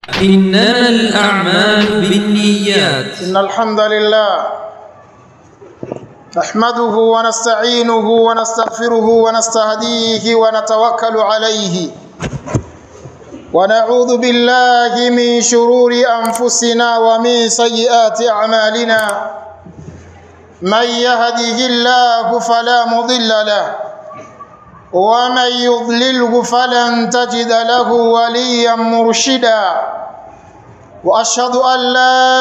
إنما الأعمال بالنيات إن الحمد لله نحمده ونستعينه ونستغفره ونستهديه ونتوكل عليه ونعوذ بالله من شرور أنفسنا ومن سيئات أعمالنا من يهده الله فلا مضل له ومن يضلله فلن تجد له وليا مرشدا واشهد ان لا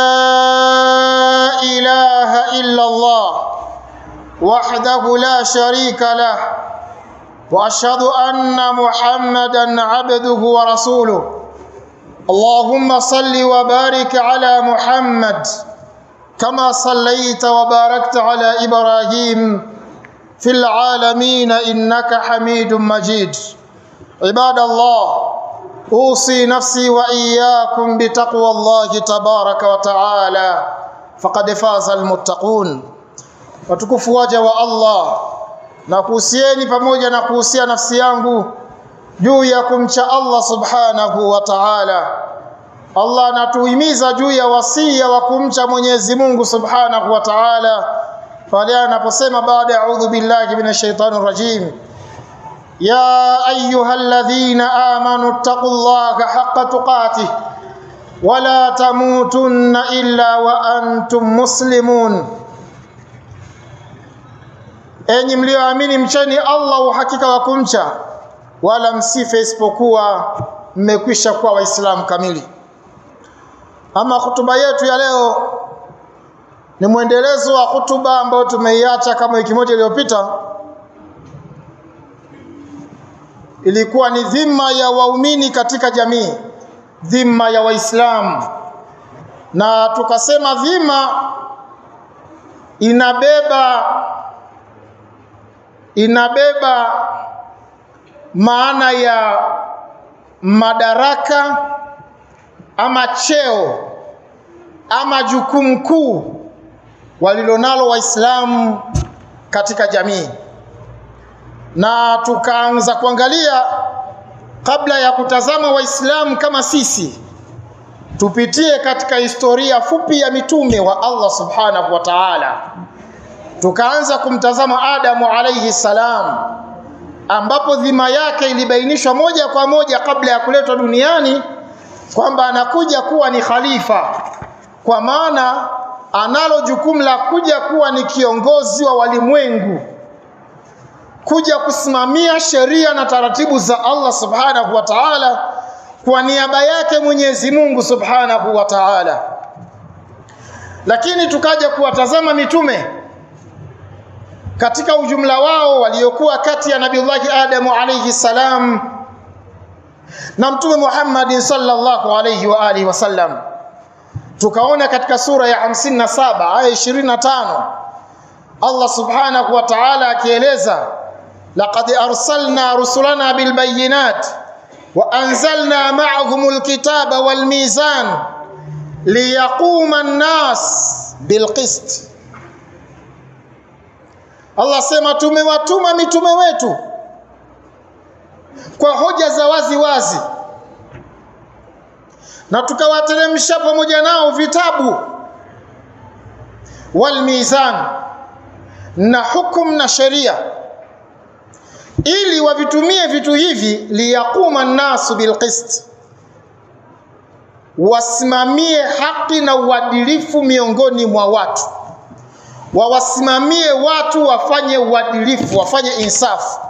اله الا الله وحده لا شريك له واشهد ان محمدا عبده ورسوله اللهم صل وبارك على محمد كما صليت وباركت على ابراهيم في العالمين انك حميد مجيد عباد الله اوصي نفسي واياكم بتقوى الله تبارك وتعالى فقد فاز المتقون watukufu waja wa Allah na kuhusieni pamoja na kuhusia nafsi yangu juu ya kumcha Allah subhanahu wa ta'ala Allah anatuhimiza juu ya wasia wa kumcha Mwenyezi Mungu subhanahu wa ta'ala pale anaposema baada ya a'udhu billahi minash shaitani rajim ya ayyuhalladhina amanu taqullaha haqqa tuqatih wala tamutunna illa wa antum muslimun enyi mlioamini mcheni Allah uhakika wa kumcha wala msife isipokuwa mmekwisha kuwa waislamu kamili ama hutuba yetu ya leo ni mwendelezo wa hutuba ambayo tumeiacha kama wiki moja iliyopita ilikuwa ni dhima ya waumini katika jamii dhima ya waislamu na tukasema dhima inabeba inabeba maana ya madaraka ama cheo ama jukumu kuu walilonalo waislamu katika jamii na tukaanza kuangalia kabla ya kutazama waislamu kama sisi tupitie katika historia fupi ya mitume wa Allah subhanahu wa ta'ala tukaanza kumtazama Adamu alayhi salam ambapo dhima yake ilibainishwa moja kwa moja kabla ya kuletwa duniani kwamba anakuja kuwa ni khalifa kwa maana analo jukumu la kuja kuwa ni kiongozi wa walimwengu kuja kusimamia sheria na taratibu za Allah subhanahu wa ta'ala kwa niaba yake Mwenyezi Mungu subhanahu wa ta'ala lakini tukaja kuwatazama mitume katika ujumla wao waliokuwa kati ya Nabiullahi Adamu alayhi salam na Mtume Muhammad sallallahu alayhi wa alihi wasallam tukaona katika sura ya 57 aya 25 Allah subhanahu wa ta'ala akieleza laqad arsalna rusulana bil bayyinat wa anzalna ma'ahum alkitaba wal mizan liyaquma an-nas bil qist Allah sema tumewatuma mitume wetu kwa hoja za wazi wazi na tukawateremsha pamoja nao vitabu wal mizan na hukum na sheria ili wavitumie vitu hivi liyaquma nasu bilqist wasimamie haki na uadilifu miongoni mwa watu wawasimamie watu wafanye uadilifu wafanye insafu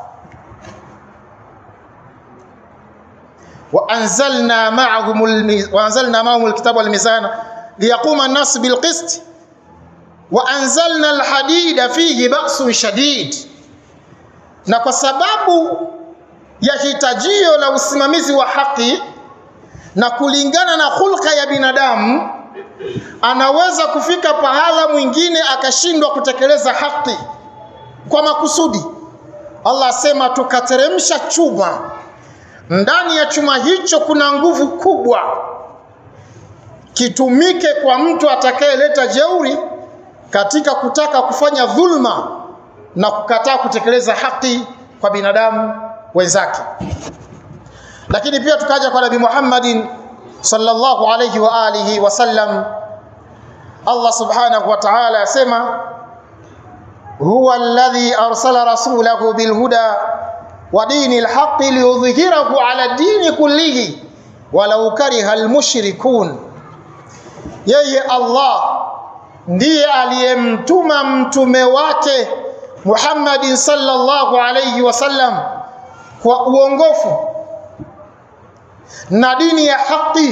وأنزلنا معهم الميز... وأنزلنا معهم الكتاب والميزان ليقوم الناس بالقسط وأنزلنا الحديد فيه بأس شديد na kwa sababu ya hitajio la usimamizi wa haki na kulingana na hulka ya binadamu anaweza kufika pahala mwingine akashindwa kutekeleza haki kwa makusudi Allah asema tukateremsha chuma ndani ya chuma hicho kuna nguvu kubwa kitumike kwa mtu atakayeleta jeuri katika kutaka kufanya dhulma na kukataa kutekeleza haki kwa binadamu wenzake lakini pia tukaja kwa Nabii Muhammadin sallallahu alayhi wa alihi wasallam Allah subhanahu wa ta'ala asema huwa alladhi arsala rasulahu bilhuda wa dinil haqqi liyudhhirahu ala dini kullihi walau kariha almushrikun yeye Allah ndiye aliyemtuma mtume wake Muhammadin sallallahu alayhi wasallam kwa uongofu na dini ya haki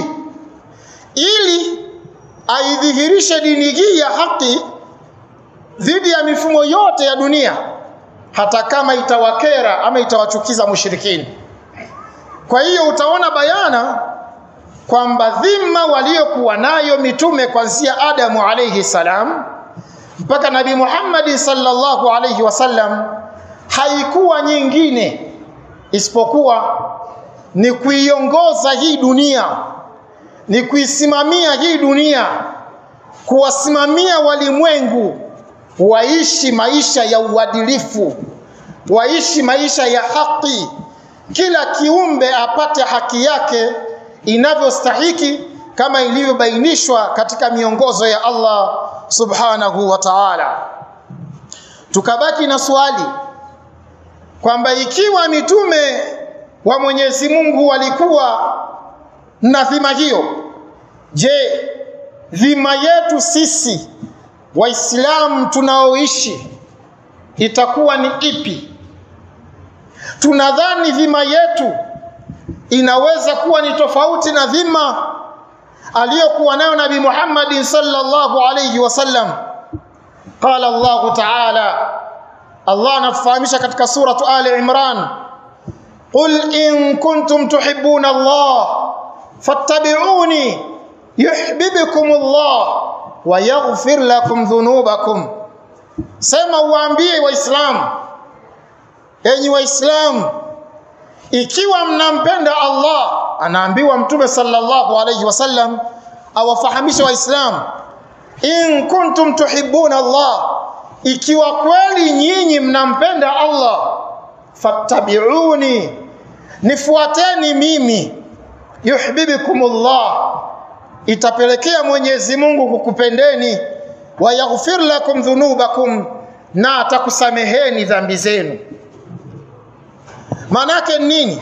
ili aidhihirishe dini hii ya haki dhidi ya mifumo yote ya dunia hata kama itawakera ama itawachukiza mushirikini kwa hiyo utaona bayana kwamba dhima waliokuwa nayo mitume kuanzia Adamu alayhi salam mpaka Nabii Muhammad sallallahu alayhi wasallam haikuwa nyingine isipokuwa ni kuiongoza hii dunia, ni kuisimamia hii dunia, kuwasimamia walimwengu waishi maisha ya uadilifu, waishi maisha ya haki, kila kiumbe apate haki yake inavyostahiki kama ilivyobainishwa katika miongozo ya Allah subhanahu wa ta'ala. Tukabaki na swali kwamba ikiwa mitume wa Mwenyezi Mungu walikuwa na dhima hiyo, je, dhima yetu sisi Waislamu tunaoishi itakuwa ni ipi? Tunadhani dhima yetu inaweza kuwa ni tofauti na dhima aliyokuwa nayo Nabii Muhammad sallallahu alayhi wasallam. Qala Allah Ta'ala, Allah anatufahamisha katika suratu Ali Imran, qul in kuntum tuhibbuna Allah fattabi'uni yuhibbukum Allah wa yaghfir lakum dhunubakum, sema uwaambie Waislamu, enyi Waislamu, ikiwa mnampenda Allah, anaambiwa Mtume sallallahu alayhi wasallam awafahamishe Waislamu, in kuntum tuhibbuna Allah, ikiwa kweli nyinyi mnampenda Allah, fattabi'uni, nifuateni mimi, yuhibbukumullah, itapelekea Mwenyezi Mungu kukupendeni, wa yaghfir lakum dhunubakum, na atakusameheni dhambi zenu. Manake nini?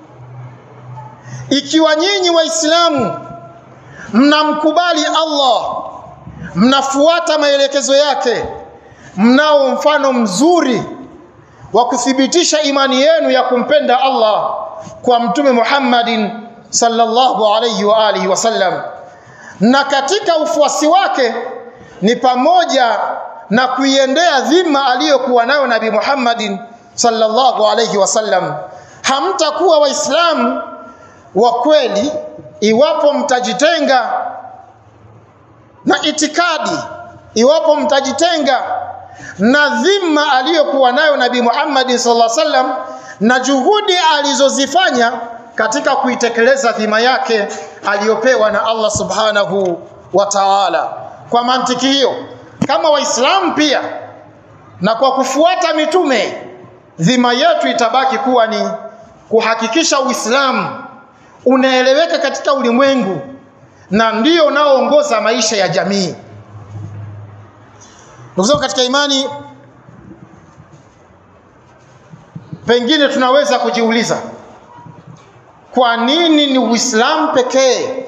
Ikiwa nyinyi Waislamu mnamkubali Allah, mnafuata maelekezo yake, mnao mfano mzuri wa kuthibitisha imani yenu ya kumpenda Allah kwa Mtume Muhammadin sallallahu alayhi wa alihi wasallam, na katika ufuasi wake ni pamoja na kuiendea dhima aliyokuwa nayo Nabii Muhammadin sallallahu alayhi wasallam. Hamtakuwa Waislamu wa kweli iwapo mtajitenga na itikadi, iwapo mtajitenga na dhima aliyokuwa nayo Nabii Muhammad sallallahu alaihi wasallam na juhudi alizozifanya katika kuitekeleza dhima yake aliyopewa na Allah subhanahu wa ta'ala. Kwa mantiki hiyo, kama Waislamu pia na kwa kufuata mitume, dhima yetu itabaki kuwa ni kuhakikisha Uislamu unaeleweka katika ulimwengu na ndio unaoongoza maisha ya jamii. Ndugu zangu katika imani, pengine tunaweza kujiuliza kwa nini ni Uislamu pekee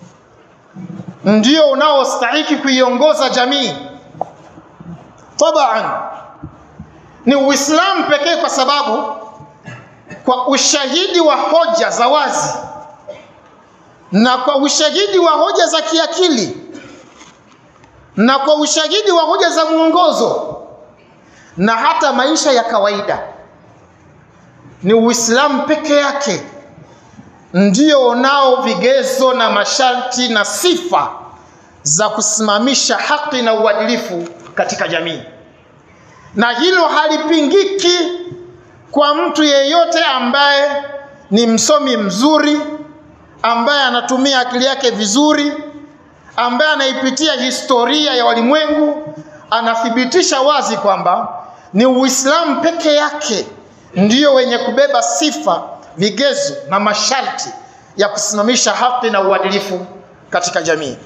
ndio unaostahiki kuiongoza jamii? Taban, ni Uislamu pekee kwa sababu kwa ushahidi wa hoja za wazi na kwa ushahidi wa hoja za kiakili na kwa ushahidi wa hoja za mwongozo na hata maisha ya kawaida, ni Uislamu peke yake ndio unao vigezo na masharti na sifa za kusimamisha haki na uadilifu katika jamii, na hilo halipingiki kwa mtu yeyote ambaye ni msomi mzuri, ambaye anatumia akili yake vizuri, ambaye anaipitia historia ya walimwengu, anathibitisha wazi kwamba ni Uislamu peke yake ndio wenye kubeba sifa, vigezo na masharti ya kusimamisha haki na uadilifu katika jamii.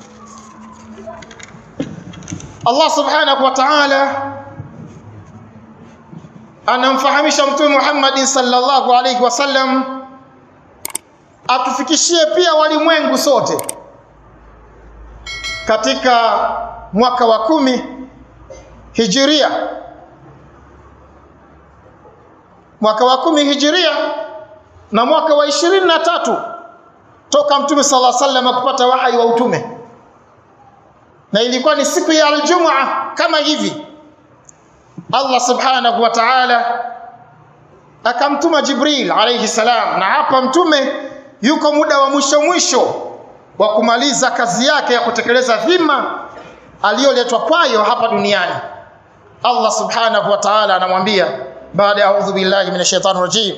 Allah subhanahu wa ta'ala anamfahamisha Mtume Muhammad sallallahu alayhi wasallam atufikishie pia walimwengu sote katika mwaka wa kumi hijiria mwaka wa kumi hijiria na mwaka wa ishirini na tatu toka mtume sala sallam kupata wahai wa utume na ilikuwa ni siku ya aljumua kama hivi Allah subhanahu wa ta'ala akamtuma Jibril alayhi salam na hapa mtume yuko muda wa mwisho mwisho wa kumaliza kazi yake ya kutekeleza dhima aliyoletwa kwayo hapa duniani Allah subhanahu wa ta'ala anamwambia baada ya a'udhu billahi minash shaitani rajim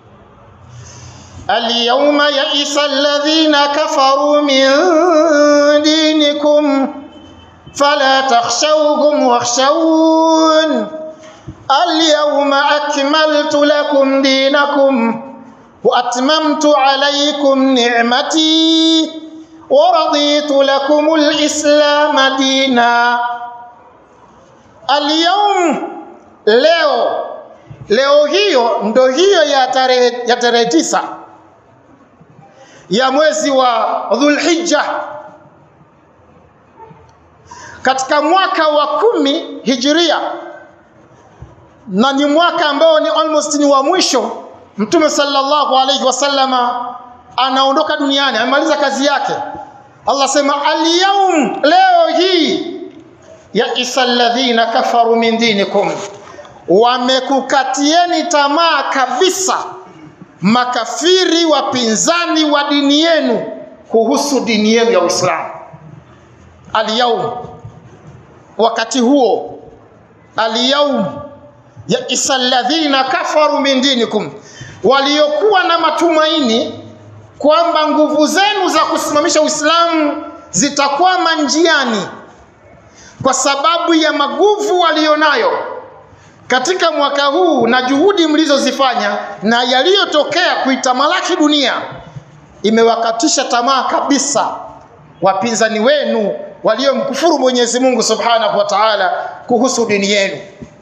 اليوم يئس الذين كفروا من دينكم فلا تخشوهم واخشون اليوم أكملت لكم دينكم وأتممت عليكم نعمتي ورضيت لكم الإسلام دينا اليوم leo leo hiyo ndo hiyo ya tarehe ya tarehe tisa ya mwezi wa Dhulhijja katika mwaka wa kumi hijiria na ni mwaka ambao ni almost ni wa mwisho mtume sallallahu alaihi wasallama anaondoka duniani amemaliza kazi yake Allah sema alyawm leo hii ya isalladhina kafaru min dinikum wamekukatieni tamaa kabisa makafiri wapinzani wa dini yenu kuhusu dini yenu ya Uislamu alyawm wakati huo alyawm ya isalladhina kafaru min dinikum waliokuwa na matumaini kwamba nguvu zenu za kusimamisha Uislamu zitakwama njiani kwa sababu ya maguvu walionayo katika mwaka huu na juhudi mlizozifanya na yaliyotokea kuitamalaki dunia imewakatisha tamaa kabisa wapinzani wenu waliomkufuru Mwenyezi Mungu Subhanahu wa Ta'ala kuhusu dini yenu.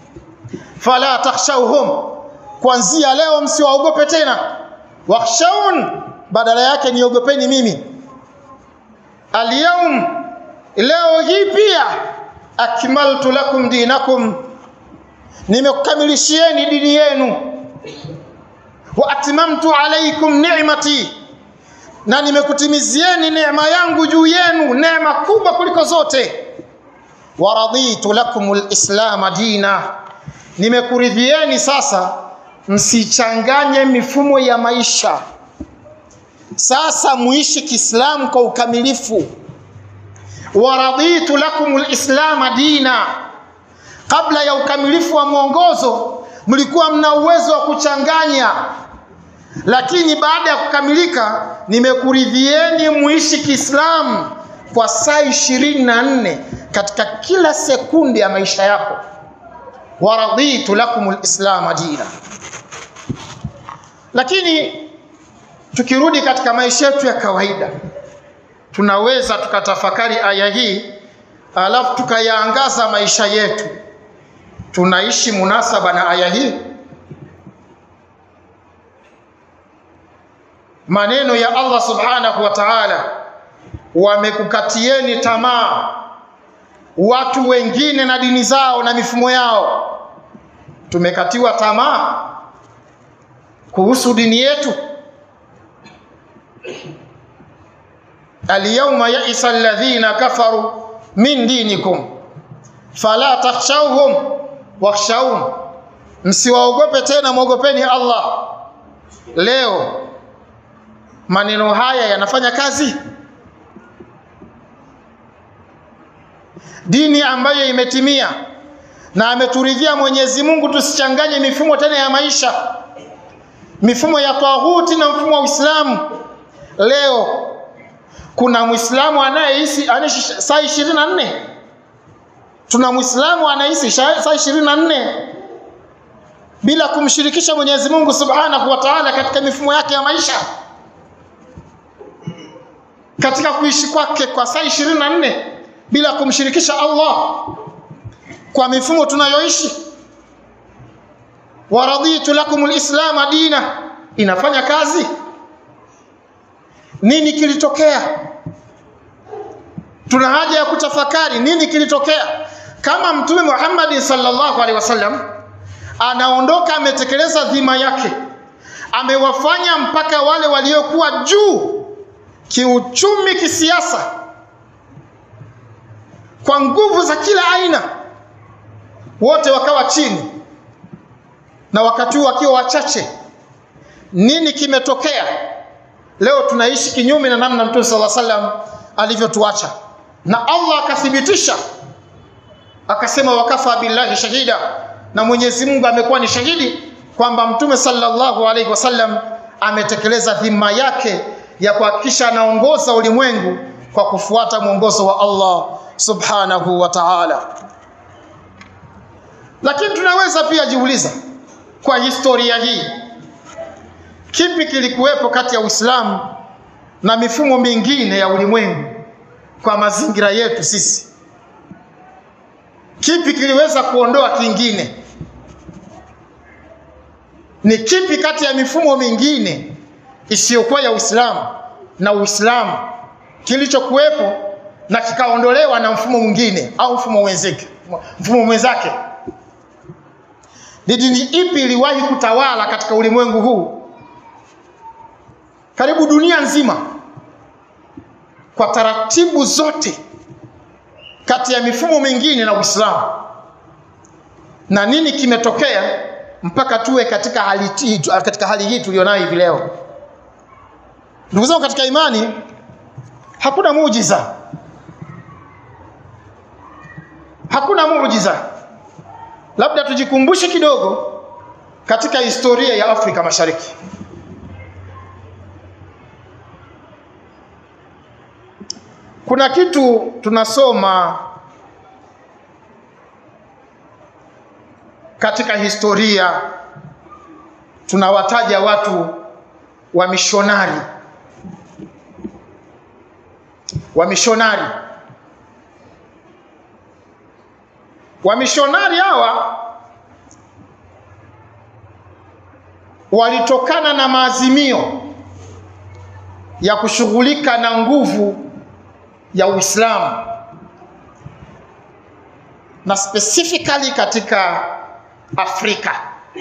Fala takhshawhum, kuanzia leo msiwaogope tena. Wakhshawun, badala yake niogopeni mimi. Alyawm, leo hii pia akmaltu lakum dinakum, nimekukamilishieni dini yenu. Wa atmamtu alaykum ni'mati na nimekutimizieni neema yangu juu yenu, neema kubwa kuliko zote. Waraditu lakum lislama dina, nimekuridhieni sasa, msichanganye mifumo ya maisha. Sasa muishi Kiislamu kwa ukamilifu. Waraditu lakum lislama dina, kabla ya ukamilifu wa mwongozo mlikuwa mna uwezo wa kuchanganya lakini baada ya kukamilika nimekuridhieni muishi Kiislamu kwa saa ishirini na nne katika kila sekunde ya maisha yako. waraditu lakum lislama dina. Lakini tukirudi katika maisha yetu ya kawaida, tunaweza tukatafakari aya hii alafu tukayaangaza maisha yetu. Tunaishi munasaba na aya hii? maneno ya Allah subhanahu wa ta'ala, wamekukatieni tamaa watu wengine na dini zao na mifumo yao. Tumekatiwa tamaa kuhusu dini yetu. Alyawma yaisa alladhina kafaru min dinikum fala takhshawhum wakhshawun, msiwaogope tena, mwogopeni Allah. Leo maneno haya yanafanya kazi? Dini ambayo imetimia na ameturidhia Mwenyezi Mungu tusichanganye mifumo tena ya maisha, mifumo ya taghuti na mfumo wa Uislamu. Leo kuna Muislamu anayeishi anaishi saa ishirini na nne tuna Muislamu anaishi saa ishirini na nne bila kumshirikisha Mwenyezi Mungu Subhanahu wa Ta'ala katika mifumo yake ya maisha. katika kuishi kwake kwa saa ishirini na nne bila kumshirikisha Allah kwa mifumo tunayoishi. waraditu lakum lislama dina, inafanya kazi. Nini kilitokea? Tuna haja ya kutafakari nini kilitokea. Kama Mtume Muhammad sallallahu alaihi wasallam anaondoka, ametekeleza dhima yake, amewafanya mpaka wale waliokuwa juu kiuchumi, kisiasa, kwa nguvu za kila aina, wote wakawa chini, na wakati huu wakiwa wachache. Nini kimetokea? Leo tunaishi kinyume na namna Mtume sallallahu alaihi wasallam alivyotuacha, na Allah akathibitisha akasema, wakafa billahi shahida, na Mwenyezi Mungu amekuwa ni shahidi kwamba Mtume sallallahu alaihi wasallam ametekeleza dhima yake ya kuhakikisha anaongoza ulimwengu kwa kufuata mwongozo wa Allah subhanahu wa ta'ala. Lakini tunaweza pia jiuliza kwa historia hii, kipi kilikuwepo kati ya Uislamu na mifumo mingine ya ulimwengu kwa mazingira yetu sisi? Kipi kiliweza kuondoa kingine? Ni kipi kati ya mifumo mingine isiyokuwa ya Uislamu na Uislamu kilichokuwepo na kikaondolewa na mfumo mwingine au mfumo wenzake, mfumo mwenzake? Ni dini ipi iliwahi kutawala katika ulimwengu huu? Karibu dunia nzima, kwa taratibu zote kati ya mifumo mingine na Uislamu. Na nini kimetokea mpaka tuwe katika hali, katika hali hii tulionayo hivi leo? Ndugu zangu katika imani, hakuna muujiza, hakuna muujiza. Labda tujikumbushe kidogo katika historia ya Afrika Mashariki. Kuna kitu tunasoma katika historia, tunawataja watu wa mishonari wa mishonari Wamishonari hawa walitokana na maazimio ya kushughulika na nguvu ya Uislamu na specifically katika Afrika.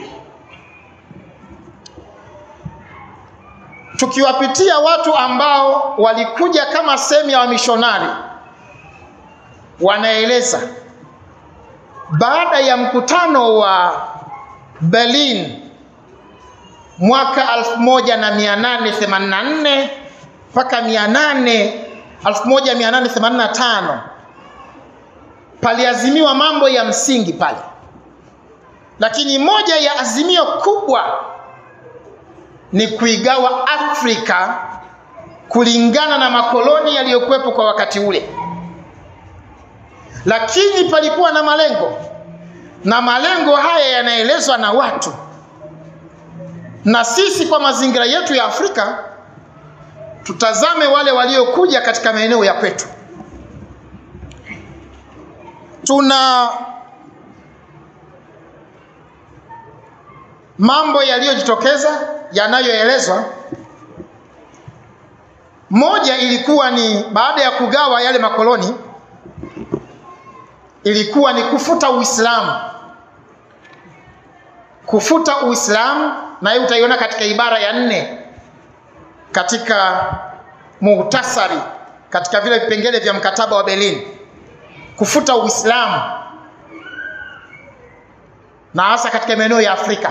Tukiwapitia watu ambao walikuja kama sehemu ya wamishonari, wanaeleza baada ya mkutano wa Berlin mwaka 1884 mpaka 1885 paliazimiwa mambo ya msingi pale, lakini moja ya azimio kubwa ni kuigawa Afrika kulingana na makoloni yaliyokuwepo kwa wakati ule lakini palikuwa na malengo, na malengo haya yanaelezwa na watu, na sisi kwa mazingira yetu ya Afrika tutazame wale waliokuja katika maeneo ya kwetu. Tuna mambo yaliyojitokeza yanayoelezwa. Moja ilikuwa ni baada ya kugawa yale makoloni ilikuwa ni kufuta Uislamu, kufuta Uislamu, na hiyo utaiona katika ibara ya nne katika muhtasari, katika vile vipengele vya mkataba wa Berlin, kufuta Uislamu na hasa katika maeneo ya Afrika.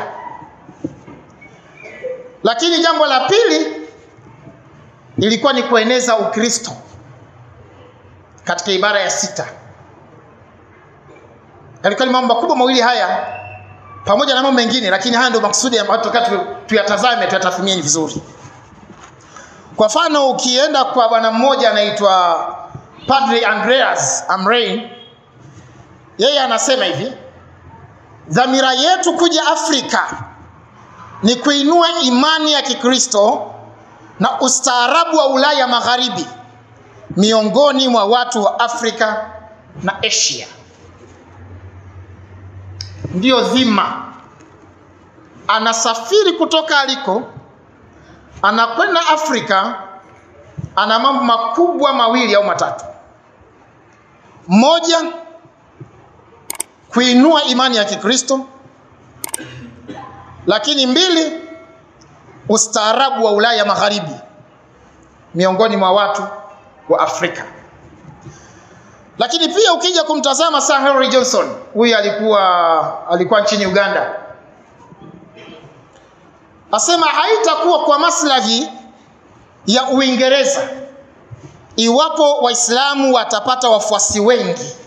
Lakini jambo la pili ilikuwa ni kueneza Ukristo katika ibara ya sita yalikuwa ni mambo makubwa mawili haya pamoja na mambo mengine, lakini haya ndio maksudi ambayo tunataka tuyatazame, tuyatathmini vizuri. Kwa mfano, ukienda kwa bwana mmoja anaitwa Padre Andreas Amrein, yeye anasema hivi, dhamira yetu kuja Afrika ni kuinua imani ya Kikristo na ustaarabu wa Ulaya Magharibi miongoni mwa watu wa Afrika na Asia. Ndiyo dhima, anasafiri kutoka aliko, anakwenda Afrika, ana mambo makubwa mawili au matatu. Moja, kuinua imani ya Kikristo, lakini mbili, ustaarabu wa Ulaya Magharibi miongoni mwa watu wa Afrika. Lakini pia ukija kumtazama Sir Henry Johnson, huyu alikuwa alikuwa nchini Uganda, asema haitakuwa kwa maslahi ya Uingereza iwapo Waislamu watapata wafuasi wengi,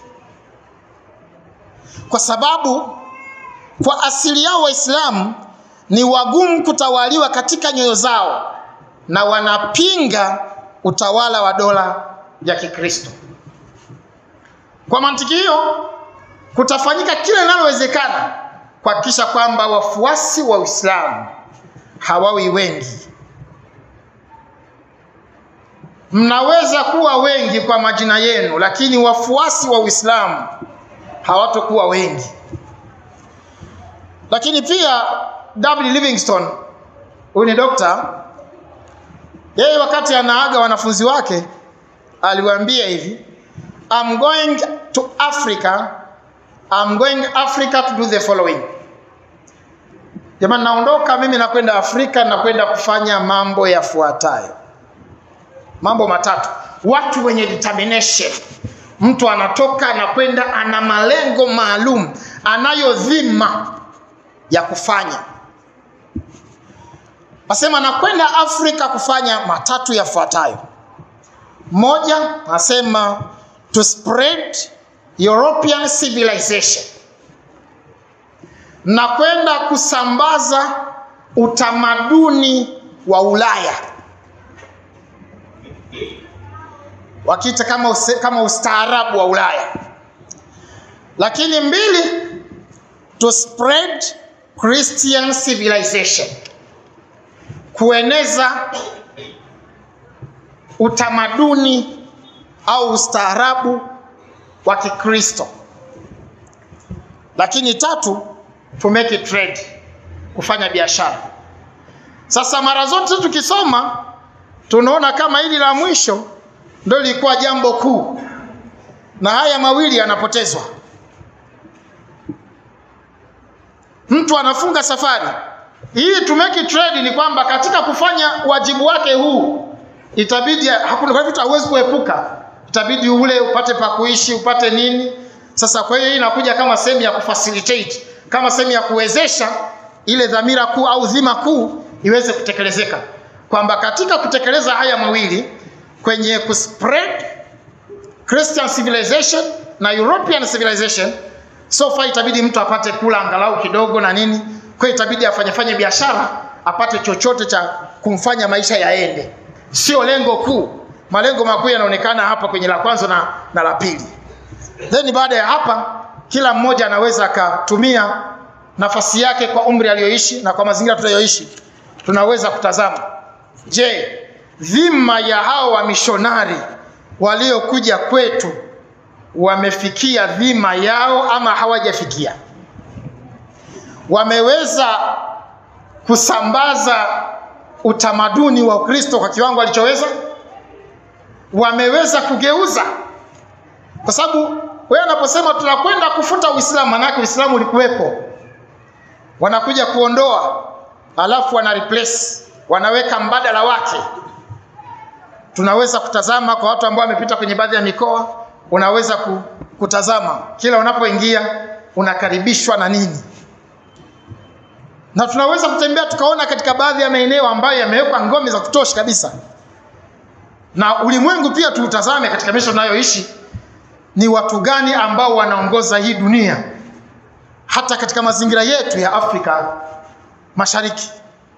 kwa sababu kwa asili yao Waislamu ni wagumu kutawaliwa katika nyoyo zao na wanapinga utawala wa dola ya Kikristo. Kwa mantiki hiyo, kutafanyika kile linalowezekana kuhakikisha kwamba wafuasi wa Uislamu hawawi wengi. Mnaweza kuwa wengi kwa majina yenu, lakini wafuasi wa Uislamu hawatokuwa wengi. Lakini pia W. Livingstone, huyu ni dokta, yeye wakati anaaga wanafunzi wake aliwaambia hivi, I'm going to Africa, I'm going Africa to do the following. Jamani, naondoka mimi nakwenda Afrika, nakwenda kufanya mambo yafuatayo, mambo matatu. Watu wenye determination, mtu anatoka anakwenda, ana malengo maalum, anayo dhima ya kufanya. Nasema nakwenda Afrika kufanya matatu yafuatayo. Moja, nasema to spread European civilization, nakwenda kusambaza utamaduni wa Ulaya, wakiita kama, use, kama ustaarabu wa Ulaya. Lakini mbili, to spread Christian civilization, kueneza utamaduni au ustaarabu wa Kikristo. Lakini tatu, to make it trade, kufanya biashara. Sasa mara zote tukisoma tunaona kama hili la mwisho ndio lilikuwa jambo kuu, na haya mawili yanapotezwa. Mtu anafunga safari hii to make it trade, ni kwamba katika kufanya wajibu wake huu itabidi hakuna kwa vitu hauwezi kuepuka, itabidi ule upate pa kuishi upate nini. Sasa kwa hiyo hii inakuja kama sehemu ya kufacilitate, kama sehemu ya kuwezesha ile dhamira kuu au dhima kuu iweze kutekelezeka, kwamba katika kutekeleza haya mawili kwenye kuspread Christian civilization na European civilization, so far itabidi mtu apate kula angalau kidogo na nini, kwa hiyo itabidi afanyefanye biashara apate chochote cha kumfanya maisha yaende sio lengo kuu. Malengo makuu yanaonekana hapa kwenye la kwanza na, na la pili. Then baada ya hapa, kila mmoja anaweza akatumia nafasi yake kwa umri aliyoishi na kwa mazingira tunayoishi, tunaweza kutazama, je, dhima ya hao wamishonari waliokuja kwetu wamefikia dhima yao ama hawajafikia? Wameweza kusambaza utamaduni wa Ukristo kwa kiwango alichoweza? Wameweza kugeuza? Kwa sababu wewe unaposema tunakwenda kufuta Uislamu, manake Uislamu ulikuwepo, wanakuja kuondoa, alafu wana replace, wanaweka mbadala wake. Tunaweza kutazama kwa watu ambao wamepita kwenye baadhi ya mikoa, unaweza kutazama kila unapoingia unakaribishwa na nini na tunaweza kutembea tukaona katika baadhi ya maeneo ambayo yamewekwa ngome za kutosha kabisa, na ulimwengu pia tuutazame katika maisha tunayoishi, ni watu gani ambao wanaongoza hii dunia, hata katika mazingira yetu ya Afrika Mashariki.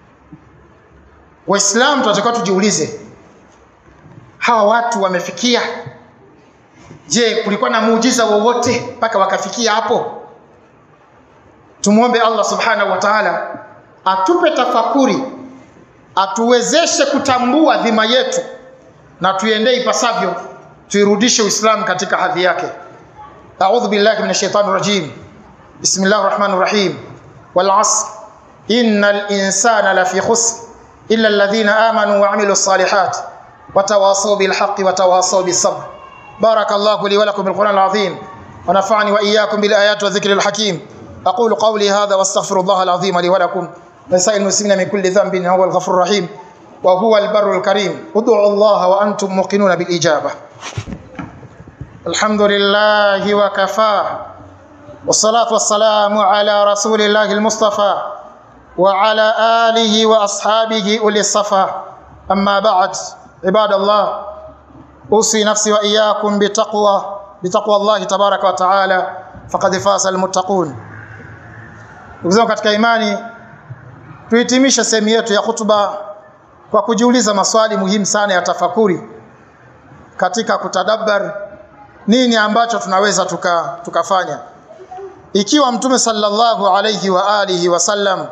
Waislamu tunatakiwa tujiulize, hawa watu wamefikia? Je, kulikuwa na muujiza wowote mpaka wakafikia hapo? Tumwombe Allah subhanahu wa ta'ala atupe tafakuri, atuwezeshe kutambua dhima yetu na tuendee ipasavyo tuirudishe Uislamu katika hadhi yake. A'udhu billahi minash shaitani rajim. Bismillahir rahmanir rahim. Wal 'asr innal insana lafi khusr illa alladhina amanu wa 'amilus salihat wa tawasaw bil haqqi wa tawasaw bis sabr. Barakallahu li wa lakum bil Qur'anil 'azim wa nafa'ani wa iyyakum bil ayati wa dhikril hakim. أقول قولي هذا واستغفر الله العظيم لي ولكم ولسائر المسلمين من كل ذنب هو الغفور الرحيم وهو البر الكريم ادعوا الله وأنتم موقنون بالإجابة الحمد لله وكفى والصلاة والسلام على رسول الله المصطفى وعلى آله وأصحابه أولي الصفا أما بعد عباد الله أوصي نفسي وإياكم بتقوى بتقوى الله تبارك وتعالى فقد فاز المتقون Ndugu zangu katika imani, tuhitimishe sehemu yetu ya hutuba kwa kujiuliza maswali muhimu sana ya tafakuri katika kutadabbar nini ambacho tunaweza tuka, tukafanya ikiwa Mtume sallallahu alayhi wa alihi wasallam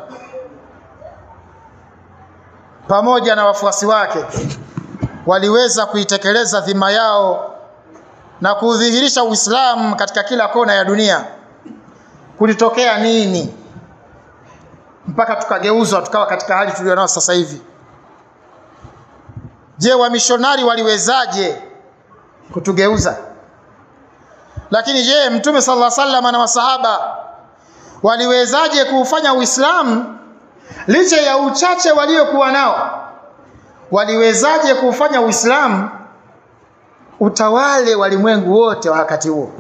pamoja na wafuasi wake waliweza kuitekeleza dhima yao na kudhihirisha Uislamu katika kila kona ya dunia, kulitokea nini mpaka tukageuzwa tukawa katika hali tulionayo sasa hivi? Je, wamishonari waliwezaje kutugeuza? Lakini je, Mtume sallallahu alaihi wasallam na masahaba waliwezaje kuufanya Uislamu licha ya uchache waliokuwa nao? Waliwezaje kuufanya Uislamu utawale walimwengu wote wa wakati huo?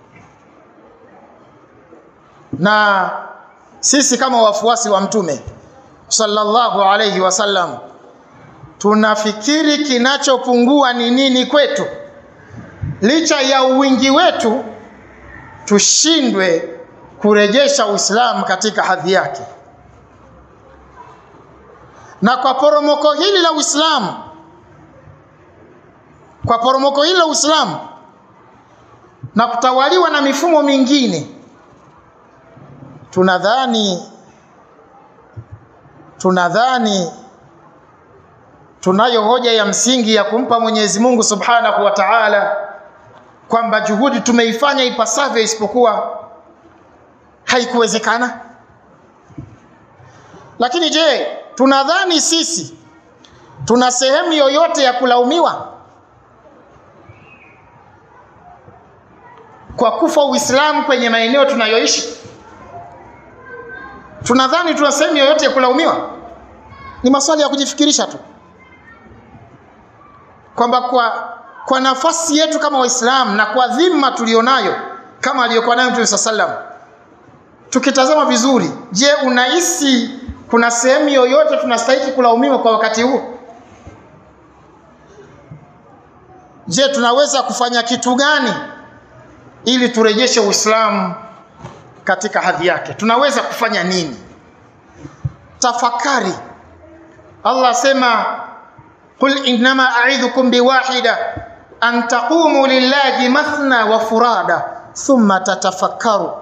Na sisi kama wafuasi wa Mtume sallallahu alayhi wasallam tunafikiri kinachopungua ni nini kwetu? Licha ya uwingi wetu, tushindwe kurejesha Uislamu katika hadhi yake. Na kwa poromoko hili la Uislamu, kwa poromoko hili la Uislamu na kutawaliwa na mifumo mingine, tunadhani tunadhani tunayo hoja ya msingi ya kumpa Mwenyezi Mungu Subhanahu wa Ta'ala kwamba juhudi tumeifanya ipasavyo, isipokuwa haikuwezekana. Lakini je, tunadhani sisi tuna sehemu yoyote ya kulaumiwa kwa kufa Uislamu kwenye maeneo tunayoishi? Tunadhani tuna sehemu yoyote ya kulaumiwa? Ni maswali ya kujifikirisha tu kwamba kwa, kwa nafasi yetu kama Waislamu na kwa dhima tulionayo kama aliyokuwa nayo Mtume sallam, tukitazama vizuri, je, unahisi kuna sehemu yoyote tunastahili kulaumiwa kwa wakati huu? Je, tunaweza kufanya kitu gani ili turejeshe Uislamu katika hadhi yake? Tunaweza kufanya nini? Tafakari. Allah asema qul innama a'idhukum biwahida an taqumu lillahi mathna wa furada thumma tatafakkaru.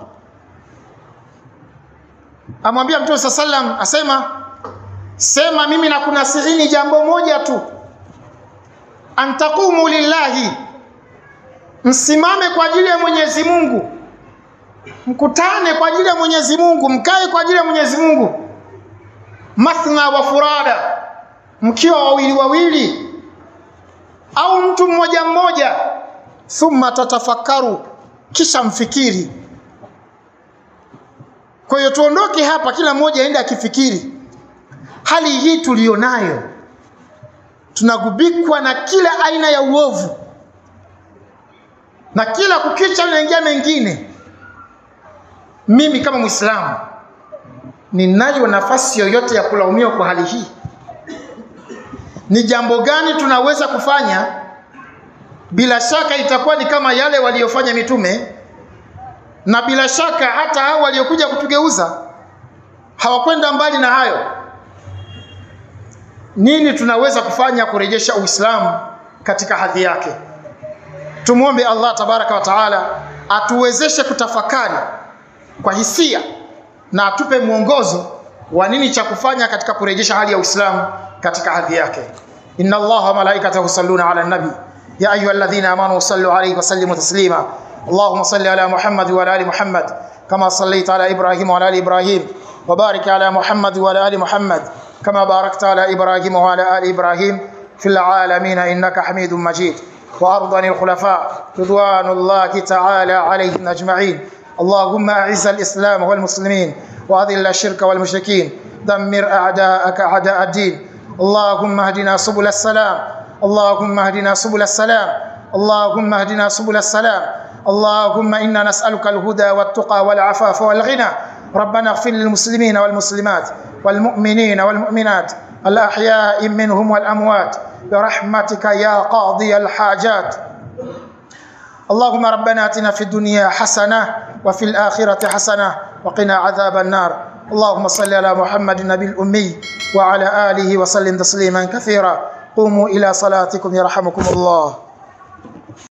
Amwambia Mtume saa sallam, asema sema, mimi nakunasihini jambo moja tu, an taqumu lillahi, msimame kwa ajili ya Mwenyezi Mungu, mkutane kwa ajili ya Mwenyezi Mungu, mkae kwa ajili ya Mwenyezi Mungu, mathna wa furada, mkiwa wawili wawili au mtu mmoja mmoja, thumma tatafakaru, kisha mfikiri. Kwa hiyo tuondoke hapa, kila mmoja aende akifikiri hali hii tuliyonayo, tunagubikwa na kila aina ya uovu na kila kukicha unaingia mengine. Mimi kama Mwislamu ninayo nafasi yoyote ya kulaumiwa kwa hali hii? Ni jambo gani tunaweza kufanya? Bila shaka itakuwa ni kama yale waliyofanya mitume, na bila shaka hata hao waliokuja kutugeuza hawakwenda mbali na hayo. Nini tunaweza kufanya kurejesha Uislamu katika hadhi yake? Tumwombe Allah tabaraka wa taala atuwezeshe kutafakari kwa hisia na atupe mwongozo wa nini cha kufanya katika kurejesha hali ya Uislamu katika hadhi yake. Inna Allaha wa malaikatahu yusalluna ala nabi يا أيها الذين آمنوا صلوا عليه وسلموا تسليما اللهم صل على محمد وعلى آل محمد كما صليت على إبراهيم وعلى آل إبراهيم وبارك على محمد وعلى آل محمد كما باركت على إبراهيم وعلى آل إبراهيم في العالمين إنك حميد مجيد وأرضا الخلفاء رضوان الله تعالى عليهم أجمعين اللهم أعز الإسلام والمسلمين وأذل الشرك والمشركين دمر أعداءك أعداء الدين اللهم اهدنا سبل السلام اللهم اهدنا سبل السلام اللهم اهدنا سبل السلام اللهم إنا نسألك الهدى والتقى والعفاف والغنى ربنا اغفر للمسلمين والمسلمات والمؤمنين والمؤمنات الأحياء منهم والأموات برحمتك يا قاضي الحاجات اللهم ربنا اتنا في الدنيا حسنه وفي الاخره حسنه وقنا عذاب النار اللهم صل على محمد النبي الامي وعلى اله وسلم تسليما كثيرا قوموا الى صلاتكم يرحمكم الله